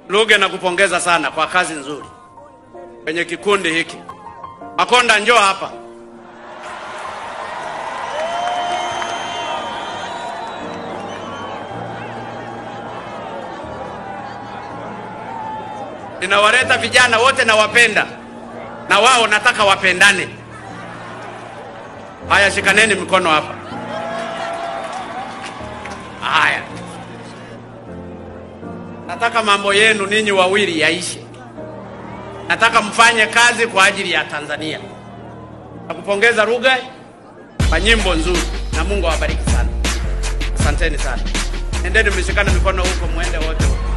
Luge, nakupongeza sana kwa kazi nzuri kwenye kikundi hiki. Makonda, njoo hapa. Ninawaleta vijana wote, nawapenda na wao nataka wapendane. Haya, shikaneni mikono hapa. Haya, nataka mambo yenu ninyi wawili yaishe. Nataka mfanye kazi kwa ajili ya Tanzania. Nakupongeza Rugai kwa nyimbo nzuri, na Mungu awabariki sana. Asanteni sana, endeni mshikane mikono huko, muende wote huko.